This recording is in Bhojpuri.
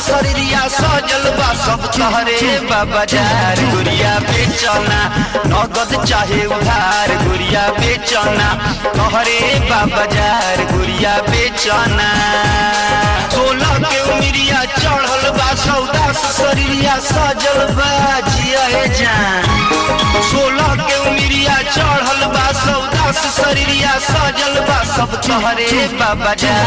शरीरिया सजल बा सब तहरे बाबा जार गुड़िया बेचना नगद चाहे उधार गुड़िया बेचना तहरे बाबा जार गुड़िया बेचना सोलह के उमिरिया चढ़ल बा सौदा शरीरिया सजल बा जिया जान सोलह के उमिरिया चढ़ल बा सौदा शरीरिया सजल बा सब तहरे बाबा जार